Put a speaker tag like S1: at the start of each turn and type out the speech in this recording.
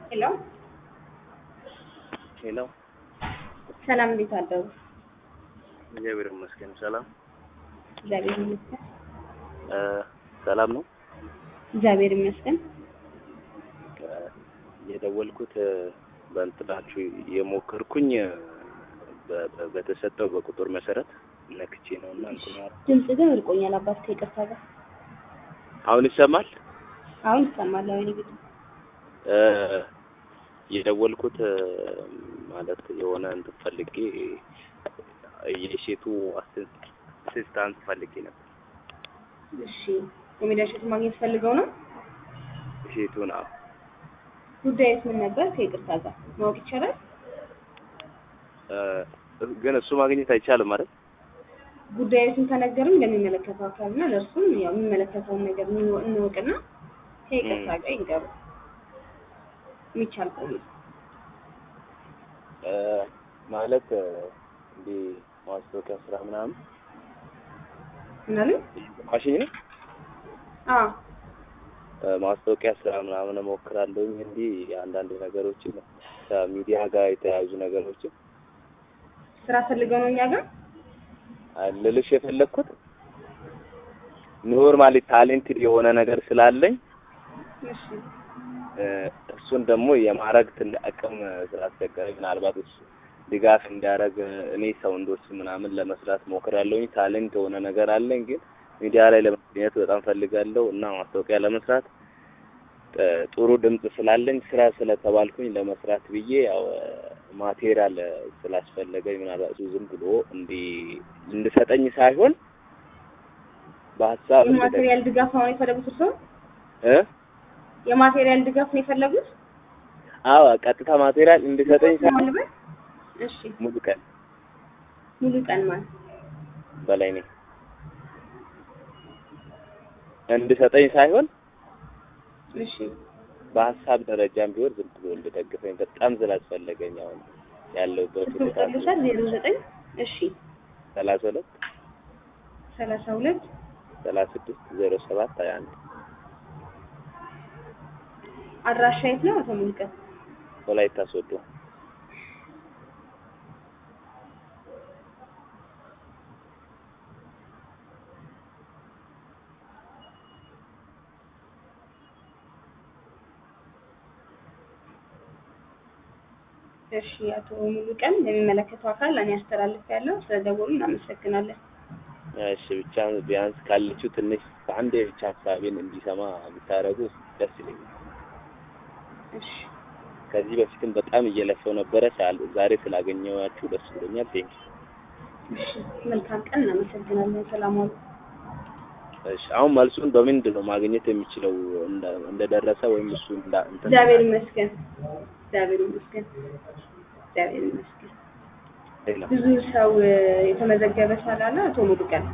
S1: ሄሎ
S2: ሄሎ
S1: ሰላም፣ እንዴት አደሩ?
S2: እግዚአብሔር ይመስገን ሰላም
S1: እግዚአብሔር ይመስገን።
S2: እ ሰላም ነው
S1: እግዚአብሔር ይመስገን።
S2: እ የደወልኩት እ በእንትናችሁ የሞከርኩኝ እ በ- በ- በተሰጠው በቁጥር መሰረት ነክቼ ነው እና እንትን ያደረኩት።
S1: ድምጽ ግን እርቆኛል አባት ከይቅርታ ጋር።
S2: አሁን ይሰማል
S1: አሁን ይሰማል። አሁን ይግጥ
S2: እ የደወልኩት እ ማለት የሆነ እንትን ፈልጌ የሴቱ አሲስት- አሲስታንት ፈልጌ ነበር
S1: እሺ፣ የሚዲያ ሸት ማግኘት ፈልገው ነው።
S2: ሴቱን አዎ
S1: ጉዳዩስ ምን ነበር? ከይቅርታ ጋር ማወቅ ይቻላል?
S2: እ ግን እሱ ማግኘት አይቻልም ማለት
S1: ጉዳዩን ከነገርም ለሚመለከተው አካልና ለእርሱም ያው የሚመለከተውን ነገር እንወ- እንወቅና ከይቅርታ ጋር ይንገሩ። የሚቻል ከሆነ
S2: እ ማለት እ እንዲህ ማስታወቂያ ስራ ምናምን
S1: ምናምን
S2: ማሽኝ ነው
S1: አዎ
S2: እ ማስታወቂያ ስራ ምናምን እሞክራለሁኝ እንዲህ አንዳንድ ነገሮችን ከሚዲያ ጋር የተያያዙ ነገሮችን
S1: ስራ ፈልገው ነው እኛ ጋር
S2: ልልሽ የፈለግኩት ኖርማሊ ታሌንትድ የሆነ ነገር ስላለኝ
S1: እሺ
S2: እ እሱን ደግሞ የማድረግ ትልቅ አቅም ስላስቸገረኝ ምናልባት እሱ ድጋፍ እንዲያደርግ እኔ ሰውንዶች ምናምን ለመስራት ሞክራለሁኝ። ታሌንት የሆነ ነገር አለኝ፣ ግን ሚዲያ ላይ ለመገኘት በጣም ፈልጋለሁ እና ማስታወቂያ ለመስራት እ ጥሩ ድምጽ ስላለኝ ስራ ስለተባልኩኝ ለመስራት ብዬ ያው ማቴሪያል ስላስፈለገኝ ምናልባት እሱ ዝም ብሎ እንዲ እንድሰጠኝ ሳይሆን በሀሳብ እንድደግ-
S1: የማቴሪያል ድጋፍ ነው የፈለጉት እርስዎ?
S2: እ
S1: የማቴሪያል ድጋፍ ነው የፈለጉት?
S2: አዎ ቀጥታ ማቴሪያል እንድሰጠኝ ሳይሆን
S1: ማን ልበል? እሺ
S2: ሙሉ ቀን
S1: ሙሉ ቀን ማለት
S2: በላይ ነኝ እንድሰጠኝ ሳይሆን
S1: እሺ
S2: በሀሳብ ደረጃም ቢሆን ዝም ብሎ እንድደግፈኝ በጣም ስላስፈለገኝ አሁን ያለሁበት
S1: ስልክ
S2: ሁኔታ
S1: ቁጥር ዜሮ ዘጠኝ እሺ
S2: ሰላሳ ሁለት
S1: ሰላሳ ሁለት
S2: ሰላሳ ስድስት ዜሮ ሰባት ሀያ አንድ
S1: አድራሻ የት ነው አቶ ሙሉቀን?
S2: ወላይታ ሶዶ
S1: እሺ አቶ ሙሉቀን ለሚመለከተው አካል እኔ አስተላልፌያለሁ። ስለደወሉ እናመሰግናለን።
S2: እሺ ብቻ ቢያንስ ካለችው ትንሽ በአንዴ ብቻ ሀሳቤን እንዲሰማ ብታደርጉ ደስ ይለኛል።
S1: እሺ
S2: ከዚህ በፊትም በጣም እየለፈው ነበረ ሳል ዛሬ ስላገኘኋችሁ ደስ ብሎኛል። ቴንክ
S1: እሺ መልካም ቀን። እናመሰግናለን። ሰላም ዋሉ።
S2: እሺ አሁን መልሱን በምንድን ነው ማግኘት የሚችለው? እንደ- እንደደረሰ ወይም እሱ እንዳ እንትን
S1: እግዚአብሔር ይመስገን። እግዚአብሔር ይመስገን። እግዚአብሔር ይመስገን።
S2: ሌላ
S1: ብዙ ሰው እ፣ የተመዘገበ ስላለ አቶ ሙሉቀን